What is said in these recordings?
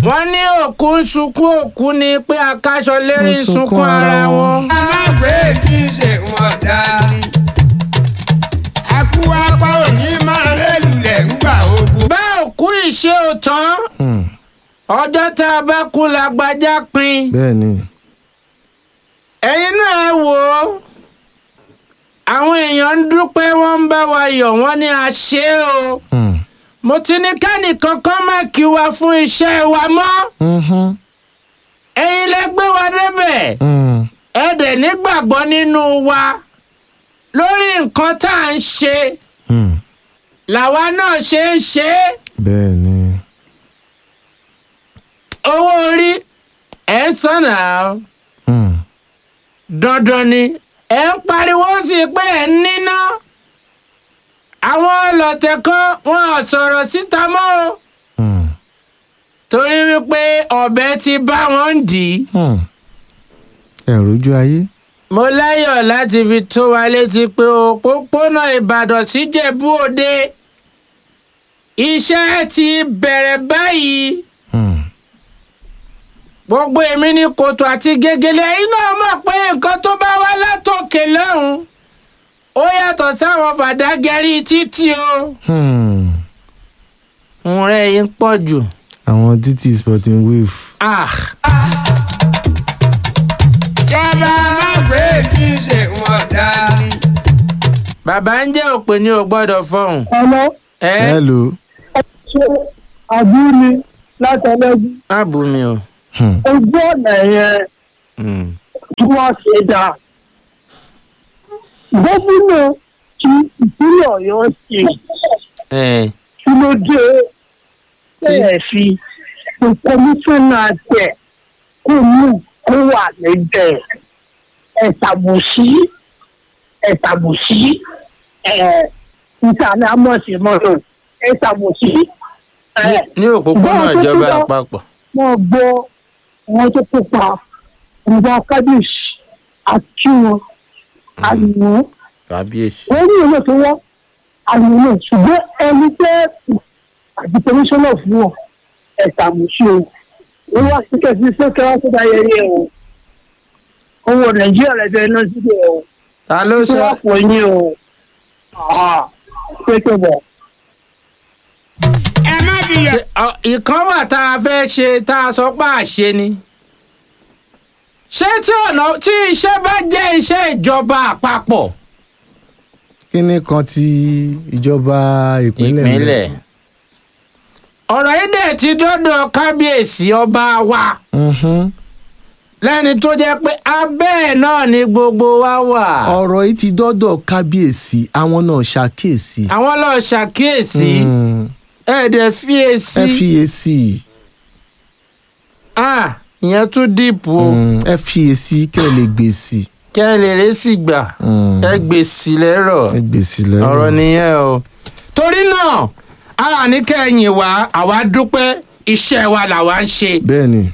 wọ́n ní òkú ń sunkún òkú ni pé akáṣọ lérí ń sunkún ara wọn. alágbé kì í ṣe wọn dá. akú apá òní máa rélùlẹ̀ ńgbà ogun. bá òkú ìṣe òtán Hmm. ọjọ́ tá a bá kú lágbájá pin bẹ́ẹ̀ ni ẹ̀yin náà ẹ wò ó àwọn èèyàn ń dúpẹ́ wọ́n ń bá wa yọ̀ wọ́n ní a ṣe é o Hmm. mo ti ní kẹ́nìkan kan má kí wa fún iṣẹ́ wa mọ́ Mhm. ẹ̀yin lẹ gbé wa débẹ̀ Hmm. ẹ dẹ̀ nígbàgbọ́ nínú wa lórí nǹkan tá à ń ṣe Hmm. làwa náà ṣe ń ṣe é bẹ́ẹ̀ ni owó orí ẹ̀ ń sànà Hmm. dandan ni ẹ̀ ń pariwo sí i pé ẹ̀ ń níná àwọn ọlọ́tẹ̀ kan wọn ò sọ̀rọ̀ síta mọ́ o Hmm. torí wípé ọ̀bẹ ti bá wọn dì í. Hmm. ẹ̀rù ojú ayé mo láyọ̀ láti fi tó wa létí pé òpópónà ìbàdàn síjẹ̀bú òde iṣẹ́ ti bẹ̀rẹ̀ báyìí Hmm. gbogbo èmi ní kòtò àti gègèlè iná mọ̀ pé nǹkan tó bá wá látòkè lọ́hùn ó yàtọ̀ sáwọn fàdágẹ́rì títì o. Hmm. ǹrẹ́ yìí ń pọ̀ jù. àwọn títí sporting wave ah jọba alágbé kì í ṣe wọn dá. bàbá ń jẹ́ òpè ní o gbọ́dọ̀ fọhùn. ọmọ ẹ hello ṣe àbúrò látẹlẹgbẹ má bù mí o. Hmm. ojú ọ̀nà yẹn Hmm. tí wọ́n ṣe dá gómìnà ti ìpínlẹ̀ ọ̀yọ́ ṣe ẹ kí ló dé bẹ́ẹ̀ fi kọmíṣánná tẹ̀ kó mú kó wà níbẹ̀ ẹ̀sàbùsí ẹ̀sàbùsí ẹ̀ ìsàlẹ̀ amọ̀sí mọ́tò ẹ̀sàbùsí ẹ̀ ní òpópónà Bọ́ọ̀ tó ìjọba tún bá- àpapọ̀. wọ́n gbọ́ wọn tó kópa ìgbà kábíyèsí àti wọn àlùmọ́ kábíyèsí. wọ́n ní ìwé tó wọ́n àlùmọ́ ṣùgbọ́n ẹni tẹ́ àti kọmíṣánná fún wọn ẹ̀ka àmúṣe o wọ́n wá sí kẹ́sì sókè wá sí ayẹyẹ o owó nàìjíríà lẹ́jọ́ iná síbẹ̀ o ta ló tí sọ wọ́n pọ̀ yín o pé tó bọ̀. ẹ má fi yọ. Ṣé, ọ, ìkan wà tá a fẹ́ ṣe tá a sọ pé àṣe ni. ṣé tí ọ̀nà tí iṣẹ́ bá jẹ́ iṣẹ́ ìjọba àpapọ̀. kíní kan ti ìjọba ìpínlẹ̀ ń bẹ. ìpínlẹ̀. ọ̀rọ̀ yìí dẹ̀ ti dọ́dọ̀ kábíyèsí ọba wa Mhm. lẹ́ni tó jẹ́ pé abẹ́ ẹ̀ náà ni gbogbo wa wà. ọ̀rọ̀ yìí ti dọ́dọ̀ kábíyèsí àwọn náà ṣàkíyèsí. àwọn lọ ṣàkíyèsí Hmm. ẹ̀ẹ́dẹ̀ fiyèsí. ẹ fiyèsí ah ìyẹn tún dìpọ̀ o Hmm. ẹ fiyèsí kẹ́ ẹ lè gbèsì. kẹ́ ẹ lè rẹ́ sì gbà Hmm. ẹ gbèsì lẹ́rọ̀. ẹ gbèsì lẹ́rù. ọ̀rọ̀ nìyẹn o. torí náà a ní kẹ́yìn wá àwa dúpẹ́ iṣẹ́ wa làwa ń ṣe. bẹ́ẹ̀ ni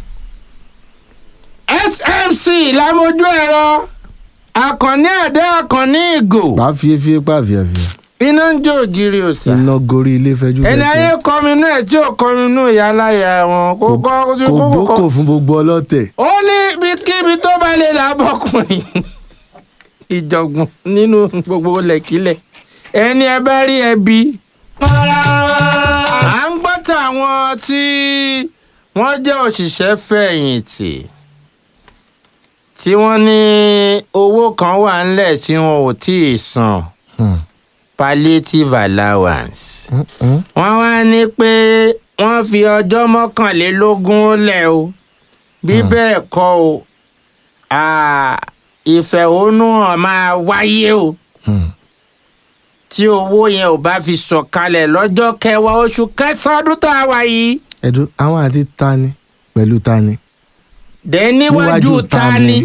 smc lámojú ẹ̀rọ akànní ẹ̀dá akànní ìgò bá fi efi pa fìyàfìyà iná ń jó ògiri òsà. iná gorí ilé fẹjú ẹni ayé fẹjú kọminú ẹ̀ tí ò kọminú ìyá aláya wọn kó kọ́ kò kó kó gbókò fún gbogbo ọlọ́tẹ̀. ó ní ibikíbi tó bá lè lábọ́kùnrin ìjọ̀gbọ̀n nínú gbogbo lẹ̀kílẹ̀ ẹni ẹ bá rí ẹbí. mọ́ra wọn. à ń gbọ́ tàwọn tí wọ́n jẹ́ òṣìṣẹ́ fẹ̀yìntì tí wọ́n ní owó kan wà ńlẹ̀ tí wọn ò tí ì san Hmm. palliative allowance. Hmm, hmm. wọ́n wá ní pé wọ́n fi ọjọ́ mọ́kànlélógún lẹ̀ o bí bẹ́ẹ̀ kọ́ o à, ìfẹ̀hónúhàn máa wáyé o Hmm. tí owó yẹn ò bá fi sọ̀kalẹ̀ lọ́jọ́ kẹwàá oṣù kẹsàn-án ọdún tá a wà yìí. ẹ̀dùn àwọn àti tani pẹ̀lú tani. dẹ̀ níwájú Níwájú ta ta ni ni?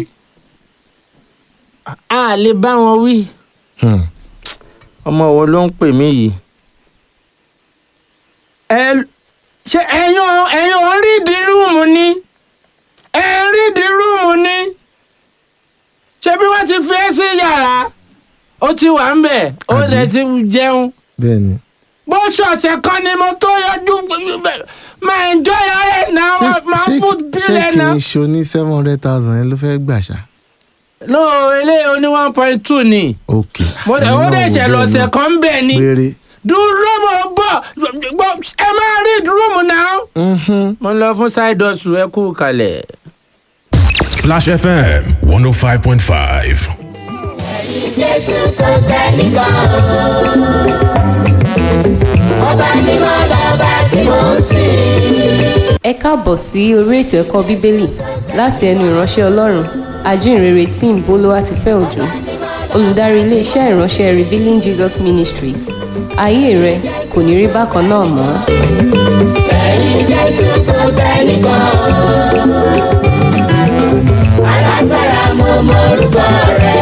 a lè bá wọn wí. Hmm. ọmọ wo ló ń pè mí yìí. ẹ ṣe ẹ̀yin ò- ẹ̀yin ò ń rí di rúùmù ni ẹ ń rí di rúùmù ni ṣé bí wọ́n ti fi ẹ́ sí yàrá ó ti wà ń bẹ̀ ó Àbí? dẹ̀ ti jẹun bẹ́ẹ̀ ni bó ṣọ̀ṣẹ̀ kan ni mo tó yọjú máa enjoy ara ẹ̀ náà máa food bill ṣé ẹ̀ kì náà. í ṣo ní seven hundred thousand yẹn ló fẹ́ gbà ṣá. no eléyìí ó ní one point two ni ok. mo dẹ̀ ó dẹ̀ ṣẹ̀ lọ́sẹ̀ kan bẹ́ẹ̀ ni péré. dúró mo bọ̀ gbọ́- ẹ máa rí dúró náà. Mhm. mo lọ fún side hustle ẹ kú kalẹ̀. Splash FM 105.5. Jésù kò sẹ́nìkan o. Ọba mímọ́ lọ́ba tí mò ń sìn. ẹ káàbọ̀ sí orí ètò ẹ̀kọ́ bíbélì láti ẹnu ìránṣẹ́ ọlọ́run ajínrere tim bolúwatifẹ́ òjò olùdarí iléeṣẹ́ ìránṣẹ́ revealing jesus ministries ayé rẹ kò ní rí bákan náà mọ́. Ẹ̀yin Jésù kò sẹ́nìkan o. Alágbára mo mọ orúkọ rẹ̀.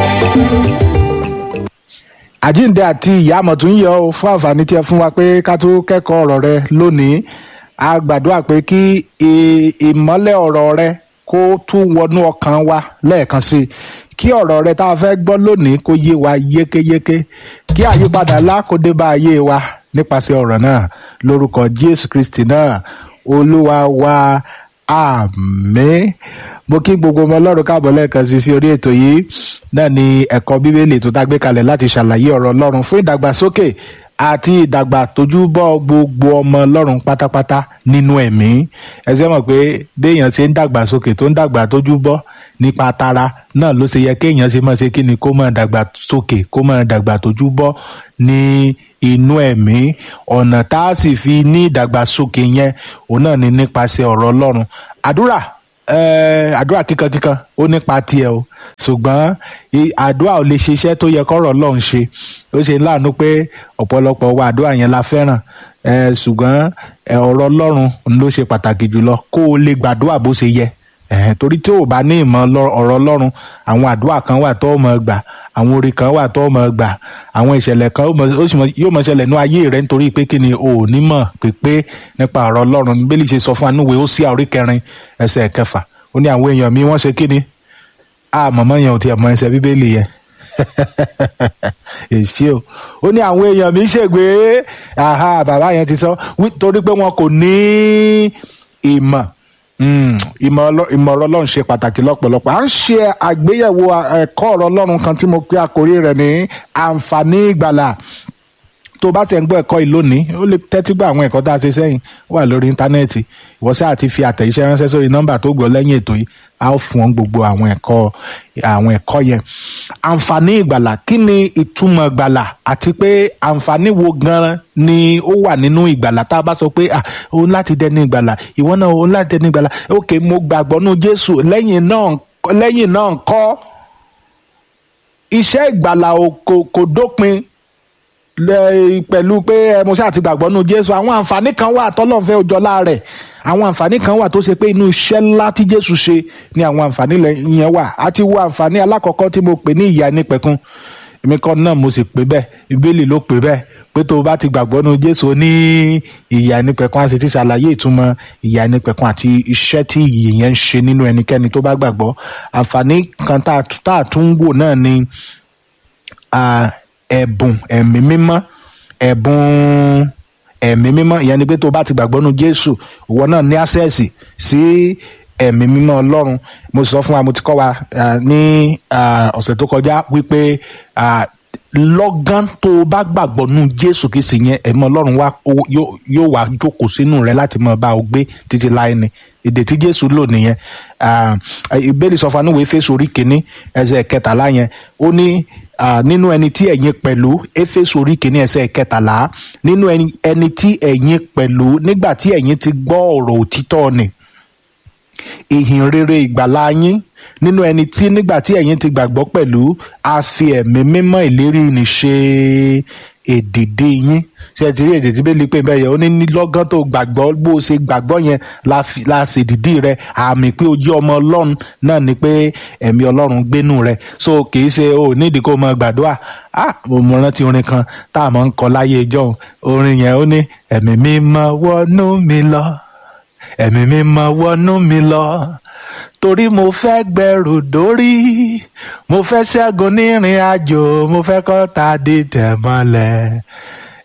àjíǹde àti ìyá àmọ̀tún yọ ọ fún àǹfààní tí ẹ fún wa pé ká tó kẹ́kọ̀ọ́ ọ̀rọ̀ rẹ lónìí a gbàdúrà pé kí ì- ìmọ́lẹ̀ ọ̀rọ̀ rẹ kó tún wọnú ọkàn wa lẹ́ẹ̀kan sí i kí ọ̀rọ̀ rẹ tá a fẹ́ gbọ́ lónìí kó yé wa yékéyéké kí àyípadà ńlá kó dé bá ayé wa nípasẹ̀ ọ̀rọ̀ náà lórúkọ jésù kristi náà olúwa wa àmín mo kí gbogbo ọmọ ọlọ́run káàbọ̀ lẹ́ẹ̀kan sí sí orí ètò yìí náà ni ẹ̀kọ́ bíbélì tó dágbé kalẹ̀ láti ṣàlàyé ọ̀rọ̀ ọlọ́run fún ìdàgbàsókè àti ìdàgbà tójúbọ́ gbogbo ọmọ ọlọ́run pátápátá nínú ẹ̀mí ẹsẹ̀ mọ̀ pé béèyàn ṣe ń dàgbàsókè tó ń dàgbà tójúbọ́ nípa tara náà ló ṣe yẹ kéèyàn ṣe máa ṣe kí ni kó máa dàgbà sókè kó máa dàgbà tójúbọ́ ní inú ẹ̀mí ọ̀nà tá a sì fi ní ìdàgbàsókè yẹn òun náà ni nípasẹ̀ ọ̀rọ̀ ọlọ́run àdúrà eh, àdúrà kíkankíkan ó nípa tiẹ̀ o ṣùgbọ́n i- àdúrà ò lè ṣiṣẹ́ tó yẹ kọ́rọ̀ ọlọ́run ṣe ó ṣe láàánú pé ọ̀pọ̀lọpọ̀ wa àdúrà yẹn la fẹ́ràn eh, ṣùgbọ́n eh, ọ̀rọ̀ ọlọ́run ló ṣe pàtàkì jùlọ kó o lè gbàdúrà bó ṣe yẹ ẹ̀hẹ́n, torí tí ò bá ní ìmọ̀ lọ- ọ̀rọ̀ ọlọ́run àwọn àdúrà kan wà tó mọ̀ gbà àwọn orí kan wà tó mọ̀ gbà àwọn ìṣẹ̀lẹ̀ kan ó mọ̀- ó sì mọ̀- yóò mọ̀ ṣẹlẹ̀ ní ayé rẹ̀ nítorí pé kí ni o ò ní mọ̀ pépé nípa ọ̀rọ̀ ọlọ́run bíbélì ṣe sọ fún anúwe ó sí àórí kẹrin ẹsẹ̀ kẹfà ó ní àwọn èèyàn mi wọ́n ṣe kí ni a mọ̀mọ́ yẹn ò tiẹ̀ mọ ẹsẹ̀ bíbélì yẹn èsì o ó ní àwọn èèyàn mi ṣègbè aha bàbá yẹn ti sọ wí- torí pé wọn kò ní ìmọ̀ Mm, ìmọ̀ ọlọ́- ìmọ̀ ọ̀rọ̀ ọlọ́run ṣe pàtàkì lọ́pọ̀lọpọ̀ à ń ṣe àgbéyẹ̀wò ẹ̀kọ́ ọ̀rọ̀ ọlọ́run kan tí mo pe àkórí rẹ̀ ní àǹfààní ìgbàlà tó bá ti ń gbọ́ ẹ̀kọ́ yìí lónìí ó lè tẹ́tí gbọ́ àwọn ẹ̀kọ́ tá a ṣe sẹ́yìn ó wà lórí íńtánẹ́ẹ̀tì ìwọ sáà ti fi àtẹ̀jíṣẹ́ ránṣẹ́ sórí nọ́mbà tó gbọ́ lẹ́yìn ètò yìí a ó fún ọ gbogbo àwọn ẹ̀kọ́ àwọn ẹ̀kọ́ yẹn àǹfààní ìgbàlà kí ni ìtumọ̀ ìgbàlà àti pé àǹfààní wo gan-an ni ó wà nínú ìgbàlà tá a bá sọ pé ah òun láti dẹni ìgbàlà ìwọ náà òun láti dẹni ìgbàlà ok mo gbàgbọ́ nú jésù lẹ́yìn náà lẹ́yìn náà kọ́ iṣẹ́ ìgbàlà ò- kò kò dópin lẹ- pẹ̀lú pé ẹ mo ṣáà ti gbàgbọ́ nínú jésù àwọn àǹfààní kan wà tọ́lọ́fẹ́ òjọ́lá rẹ̀ àwọn àǹfààní kan wà tó ṣe pé inú iṣẹ́ ńlá tí jésù ṣe ni àwọn àǹfààní lẹ- yẹn wà á ti wo àǹfààní alákọ̀ọ́kọ́ tí mo pè ní ìyà nípẹ̀kun èmi kan náà mo sì pè bẹ́ẹ̀ ìbéèlì ló pè bẹ́ẹ̀ pé tó o bá ti gbàgbọ́ nínú jésù ó ní ìyà nípẹ̀kun a sì ti ṣàlàyé ìtumọ̀ ìyà nípẹ̀kun àti iṣẹ́ tí ìyè yẹn ń ṣe nínú ẹnikẹ́ni tó bá gbàgbọ́ àǹfààní kan tá a tún- tá a tún ń wò náà ni ah, ẹ̀bùn ẹ̀mí mímọ́ ẹ̀bùn ẹ̀mí mímọ́ ìyẹn ni pé tó o bá ti gbàgbọ́ nu jésù ìwọ náà ní àṣẹ́ẹ̀sì sí ẹ̀mí mímọ́ ọlọ́run mo sọ fún wa mo ti kọ́ wa ah, ní ah, ọ̀sẹ̀ tó kọjá wípé ah, lọ́gán tó o bá gbàgbọ́ nu jésù kìí sì yẹn ẹ̀mí ọlọ́run wa ó- yóò yóò wá jókòó sínú rẹ láti máa bá o gbé títí láé ni èdè tí jésù lò nìyẹn Ah, ìbéèrè sọ fún anúwèé fèsì orí kìíní ẹsẹ̀ kẹtàlá yẹn ó ní ah, nínú ẹni tí ẹ̀yin pẹ̀lú éfésù orí kìíní ẹsẹ̀ kẹtàlá nínú ẹni ẹni tí ẹ̀yin pẹ̀lú nígbà tí ẹ̀yin ti gbọ́ ọ̀rọ̀ òtítọ́ ni ìhìn rere ìgbàlá yín nínú ẹni tí nígbà tí ẹ̀yin ti gbàgbọ́ pẹ̀lú a fi ẹ̀mí mímọ́ ìlérí ni ṣe èdìdí yín ṣe ti rí èdè tí bẹ́ẹ̀ lè pè bẹ́ẹ̀ yẹn ó ní ní lọ́gán tó gbàgbọ́ bó o ṣe gbàgbọ́ yẹn la fi la ṣe èdìdí rẹ àmì pé o jẹ́ ọmọ ọlọ́run náà ni pé ẹ̀mí ọlọ́run gbénú rẹ so kì í ṣe o nídìí kó o mọ gbàdúrà ah mo mọ rántí orin kan tá a máa ń kọ láyé ìjọ orin yẹn ó ní ẹ̀mí mímọ́ wọnú mi lọ ẹ̀mí mímọ́ wọnú mi lọ torí mo fẹ́ gbẹrù dórí mo fẹ́ ṣẹ́gun nírìn àjò mo fẹ́ kọ́ ta dé tẹ̀ mọ́lẹ̀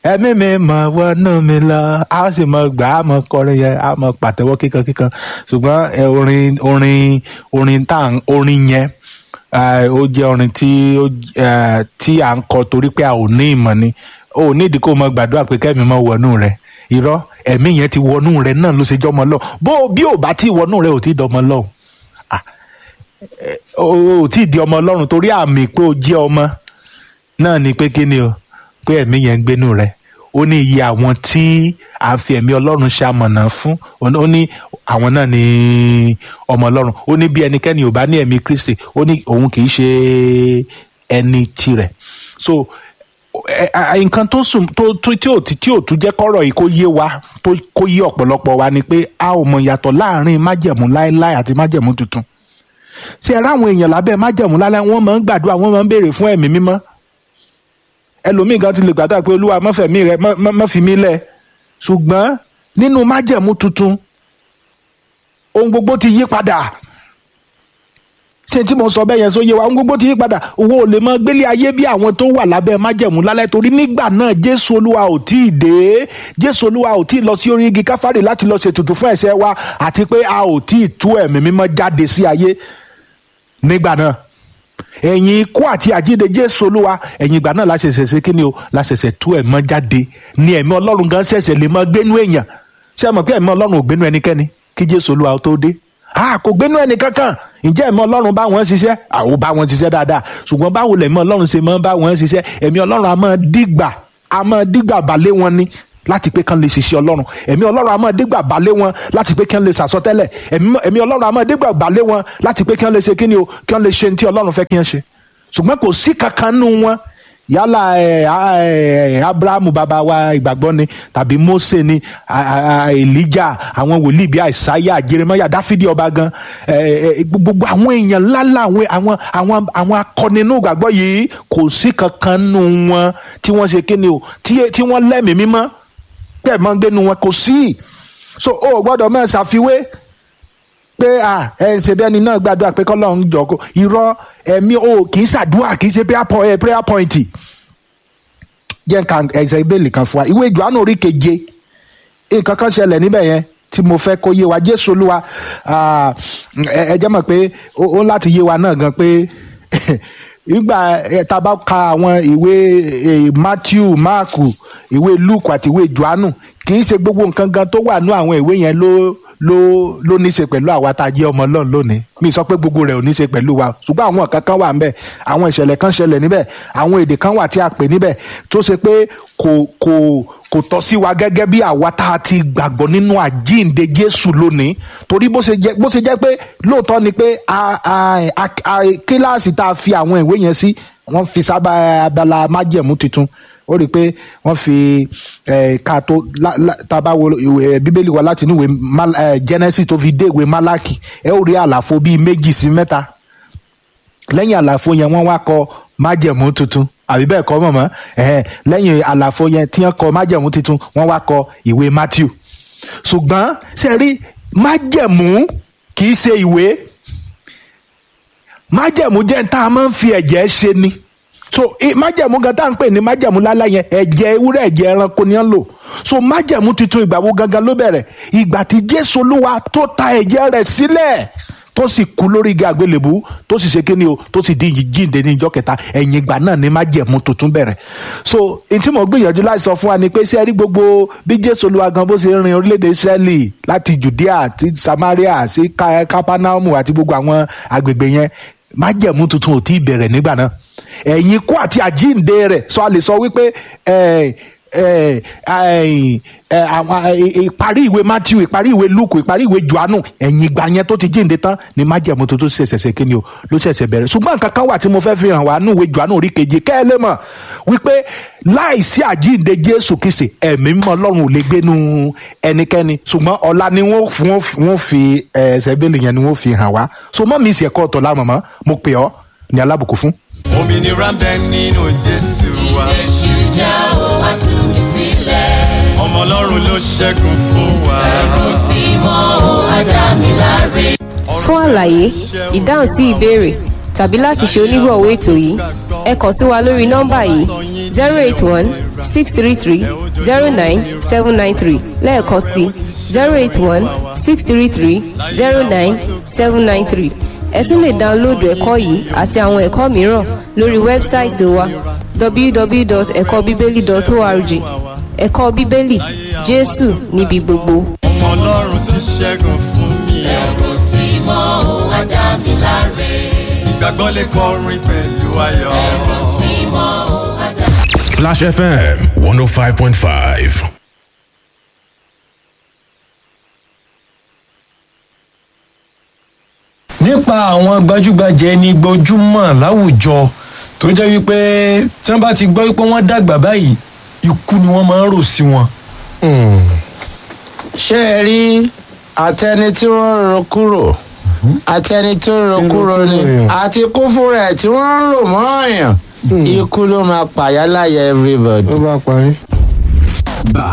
ẹ̀mí mi mọ̀ wọnú mi lọ a ó sì mọ gbà á mọ kọrin yẹn a mọ pàtẹ́wọ́ kíkan kíkan ṣùgbọ́n ẹ, orin orin orin tá à ń orin yẹn eh, ó jẹ́ orin tí ó j- eh, tí à ń kọ torí pé a ò ní ìmọ̀ ni o ò nídìí kó o mọ gbàdúrà pé kẹ́mi mọ wọnú rẹ irọ́ ẹ̀mí yẹn ti wọnú rẹ náà ló ṣe jọmọ lọ bó bí ò bá tí wọnú rẹ ò tí dọmọ lọ o ò tí di ọmọ ọlọ́run torí àmì pé o jẹ́ ọmọ náà ni pé kí ni o pé ẹ̀mí yẹn ń gbénú rẹ ó ní iye àwọn tí a fi ẹ̀mí ọlọ́run ṣamọ̀nà fún ó ní àwọn náà ní ọmọ ọlọ́run ó ní bí ẹnikẹ́ni ò bá ní ẹ̀mí kristi ó ní òun kì í ṣe ẹni tirẹ̀ so ẹ- ẹ- nǹkan tó sùn tó tó- tí ò tí tí ò tún jẹ́ kọ́rọ̀ yìí kó yé wa tó kó yé ọ̀pọ̀lọpọ̀ wa ni pé a ò mọ ìyàtọ̀ láàrin májẹ̀mú láéláé àti májẹ̀mú tuntun ṣé ẹ ráwọn èèyàn lábẹ́ májẹ̀mú láéláé wọ́n máa ń gbàdúrà wọ́n máa ń béèrè fún ẹ̀mí mímọ́ ẹlòmíì gan ti lè gbàdúrà pé olúwa mọ́fẹ̀mí rẹ mọ́- mọ́ mọ́ fi mí lẹ̀ ṣùgbọ́n nínú májẹ̀mú tuntun ohun gbogbo ti yí padà ṣé tí mo sọ bẹ́ẹ̀ yẹn sóye wa ohun gbogbo ti yí padà owó ò lè mọ gbélé ayé bí àwọn tó wà lábẹ́ májẹ̀mú lálẹ́ torí nígbà náà jésù olúwa ò tí ì dé jésù olúwa ò tí ì lọ sí orí igi káfárì láti lọ ṣètùtù fún ẹ̀ṣẹ̀ wa àti pé a ò tí ì tú ẹ̀mí mímọ́ jáde sí ayé nígbà náà ẹ̀yìn ikú àti àjíǹde jésù olúwa ẹ̀yìn ìgbà náà la ṣẹ̀ṣẹ̀ ṣe kí ni o la ṣẹ̀ṣẹ̀ tú ẹ̀mọ́ jáde ní ẹ̀mí ọlọ́run gan ṣẹ̀ṣẹ̀ lè mọ gbénú èèyàn ṣé ẹ mọ̀ pé ẹ̀mí ọlọ́run ò gbénú ẹnikẹ́ni kí jésù olúwa tó dé a kò gbénú ẹni kankan ǹjẹ́ ẹ̀mí ọlọ́run bá wọn ṣiṣẹ́ àwọn bá wọn ṣiṣẹ́ dáadáa ṣùgbọ́n báwo lẹ̀mí ọlọ́run ṣe máa ń bá wọn ṣiṣẹ́ ẹ̀mí ọlọ́run a máa dìgbà a máa dìgbà balẹ̀ wọn ni láti pé kán lè ṣiṣẹ́ ọlọ́run ẹ̀mí ọlọ́run a máa dìgbà balẹ̀ wọn láti pé kán lè ṣàsọtẹ́lẹ̀ ẹ̀mí ẹ̀mí ọlọ́run a máa dìgbà balẹ̀ wọn láti pé kán lè ṣe kíni o kán lè ṣe ní tí ọlọ́run fẹ́ kí wọ́n ṣe ṣùgbọ́n kò sí kankan nù wọn yálà ẹ, a- ẹ, abrahamu bàbá wa ìgbàgbọ́ ni tàbí mose ni a- a- a- elijah àwọn wòlíì bíi àìsáyà jeremaya dáfídì ọba gan ẹ, ẹ, gbogbo àwọn èèyàn ńláńlá àwọn àwọn àwọn àwọn akọni inú ìgbàgbọ́ yìí kò sí kankan nù wọn tí wọ́n ṣe kíni o tí tí wọ́n lẹ́mìí mímọ́ bẹ́ẹ̀ máa ń gbénu wọn kò sí so o ò gbọ́dọ̀ máa ṣàfiwé pé à ẹ ṣe bí ẹni náà gbàdúrà pé kọ́lọ́run jọ kó irọ́ ẹ̀mí o kì í ṣàdúrà kì í ṣe prayer point- eh, prayer point jẹ́ nǹkan ẹ̀sẹ̀ ìbéèlì kan fún wa ìwé ìjọ́nù orí keje nǹkan kan ṣẹlẹ̀ níbẹ̀ yẹn tí mo fẹ́ kó yé wa jésù olúwa ah, ẹ ẹ jẹ́ mọ̀ pé ó ó láti yé wa náà gan pé ìgbà eh, tá a bá ka àwọn ìwé eh, matthew mark ìwé luke àti ìwé johannu kì í ṣe gbogbo nǹkan gan tó wà ní àwọn ìwé yẹn ló ló ló ní í ṣe pẹ̀lú àwa tá a jẹ́ ọmọ ọlọ́run lónìí mi sọ pé gbogbo rẹ̀ ò ní í ṣe pẹ̀lú wa ṣùgbọ́n àwọn nǹkan kan wà níbẹ̀ àwọn ìṣẹ̀lẹ̀ kan ṣẹlẹ̀ níbẹ̀ àwọn èdè kan wà tí a pè níbẹ̀ tó ṣe pé kò kò kò tọ́ sí wa gẹ́gẹ́ bí àwa tá a ti gbàgbọ́ nínú àjíǹde jésù lónìí torí bó ṣe jẹ́ bó ṣe jẹ́ pé lóòótọ́ ni pé a a a a kíláàsì tá a fi àwọn ìwé yẹn sí wọ́n fi sábà abala májẹ̀mú tuntun ó rí i pé wọ́n fi eh, ká tó la- la- tá a bá wo ìwé- eh, bíbélì wa láti inú ìwé Mal- eh, genesis tó fi dé ìwé malaki ẹ ó rí àlàfo bíi méjì sí mẹ́ta lẹ́yìn àlàfo yẹn wọ́n wá kọ májẹ̀mú tuntun àbí bẹ́ẹ̀ kọ́ mọ̀mọ́ ẹ̀hẹ́n lẹ́yìn àlàfo yẹn tí wọ́n kọ májẹ̀mú tuntun wọ́n wá kọ ìwé matthew ṣùgbọ́n ṣe rí májẹ̀mú kì í ṣe ìwé májẹ̀mú jẹ́ tá a máa ń fi ẹ̀jẹ̀ ṣe ni so i- májẹ̀mú gan tá à ń pè ní májẹ̀mú lálá yẹn ẹ̀jẹ̀ ewúrẹ́ ẹ̀jẹ̀ ẹranko ni wọ́n lò so májẹ̀mú tuntun ìgbà wo gangan ló bẹ̀rẹ̀ ìgbà tí jésù olúwa tó ta ẹ̀jẹ̀ rẹ̀ sílẹ̀ tó sì kú lórí igi àgbélébú tó sì ṣe kíni o tó sì di jíǹde ní ìjọ kẹta ẹ̀yìn ìgbà náà ni májẹ̀mú tuntun bẹ̀rẹ̀ so n tí mo gbìyànjú láti sọ fún wa ni pé ṣé ẹ rí gbogbo bí jésù olúwa gan bó ṣe rin orílẹ̀-èdè israẹli láti judea àti samaria sí Ka- kapanaumu àti gbogbo àwọn agbègbè yẹn májẹ̀mú tuntun ò tí ì bẹ̀rẹ̀ nígbà náà ẹ̀yìn ikú àti àjíǹde rẹ̀ sọ a lè sọ wípé ẹ̀ ẹ̀ ẹ̀ ẹ̀ àwọn ẹ̀, ìparí ìwé matthew ìparí ìwé luke ìparí ìwé johannu ẹ̀yìn ìgbà yẹn tó ti jíǹde tán ni májẹ̀mú tuntun ṣẹ̀ṣẹ̀ ṣe kíni o ló ṣẹ̀ṣẹ̀ bẹ̀rẹ̀ ṣùgbọ́n nǹkan kan wà tí mo fẹ́ fi hàn wá nínú ìwé johannu orí keje kẹ́ ẹ lè mọ̀ wípé láìsí àjíǹde jésù kìsì ẹ̀mí mímọ́ ọlọ́run ò lè gbénu ẹnikẹ́ni ṣùgbọ́n ọ̀la ni wọ́n f- wọ́n f- wọ́n fi ẹ̀ ẹsẹ̀ bẹ́ẹ̀lì yẹn ni wọ́n fi hàn wá so mọ́ mi ìsì ẹ̀kọ́ ọ̀tọ̀ lámọ̀mọ́ mo pè ọ́ ní alábùkún fún. òmìnira ń bẹ nínú jésù wa Èṣù já o wá tú mi sílẹ̀. ọmọ ọlọ́run ló ṣẹ́gun fún wa. Ẹ̀rù sí mọ́ o, á dá mi láre. fún àlàyé ìdáhùn sí ìbéèrè tàbí láti ṣe onígbọ̀wọ́ ètò yìí ẹ kàn sí wa lórí nọ́mbà yìí zero eight one six three three zero nine seven nine three lẹ́ẹ̀kan sí zero eight one six three three zero nine seven nine three ẹ tún lè dáńlóòdù ẹ̀kọ́ yìí àti àwọn ẹ̀kọ́ mìíràn lórí wẹ́bsáìtì wa www.ẹ̀kọ́bíbélì.org ẹ̀kọ́ bíbélì jésù níbi gbogbo. ọmọ ọlọ́run ti ṣẹ́gun fún mi. ẹ̀rù sí mọ́ ó wá dá mi láre. ìgbàgbọ́ lè kọrin pẹ̀lú ayọ̀. ẹ̀rù sí mọ́ ó wá dá Splash FM 105.5. nípa àwọn gbajúgbajà ẹni gbojúmọ̀ láwùjọ tó jẹ́ wípé tí wọ́n bá ti gbọ́ wípé wọ́n dàgbà báyìí ikú ni wọ́n máa ń rò sí wọn. ṣé ẹ rí àtẹni tí wọ́n ń ro kúrò àtẹni tó ń ro kúrò ni àti kú fúnra ẹ̀ tí wọ́n ń rò mọ́ ọ̀yàn ikú ló máa pàyà láyà everybody. ó bá parí.